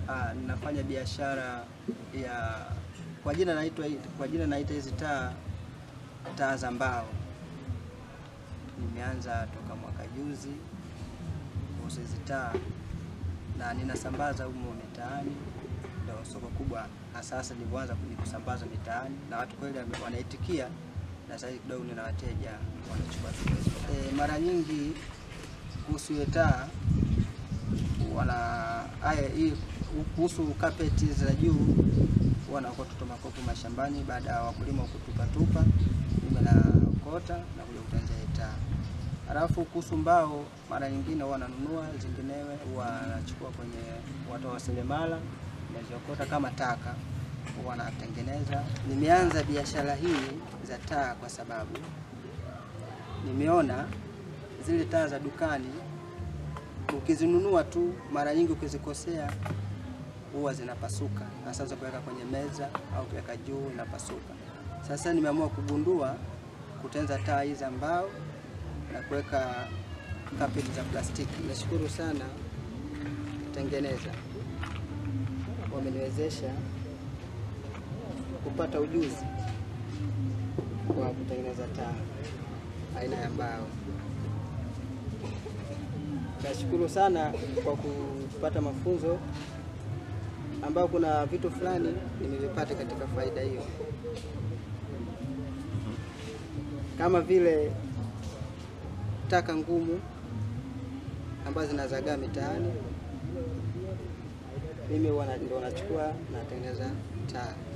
Ah, ninafanya biashara ya kwa jina naitwa kwa jina naita hizi taa taa za mbao. Nimeanza toka mwaka juzi kuuza hizi taa na ninasambaza humo mitaani, ndio soko kubwa na sasa nilivyoanza kusambaza mitaani na watu kweli wame- wanaitikia, na sasa kidogo nina wateja wanachukua vitu hizo. E, mara nyingi kuhusu hiyo taa wana haya hii kuhusu kapeti za juu wanaokota tu makopo mashambani baada ya wakulima kutupatupa, mimi naokota na kuja kutengeneza hii taa. Halafu kuhusu mbao, mara nyingine huwa wananunua, zinginewe huwa wanachukua kwenye watu wa seremala, naziokota kama taka, huwa wanatengeneza. Nimeanza biashara hii za taa kwa sababu nimeona zile taa za dukani ukizinunua tu, mara nyingi ukizikosea huwa zinapasuka, hasa za kuweka kwenye meza au kuweka juu inapasuka. Sasa nimeamua kugundua kutengeneza taa hizi za mbao na kuweka kapeti za plastiki. Nashukuru sana tengeneza, wameniwezesha kupata ujuzi wa kutengeneza taa aina ya mbao. Nashukuru sana kwa kupata mafunzo ambao kuna vitu fulani nimevipata katika faida hiyo, kama vile taka ngumu ambazo zinazagaa mitaani, mimi huwa na- ndio nachukua natengeneza taa.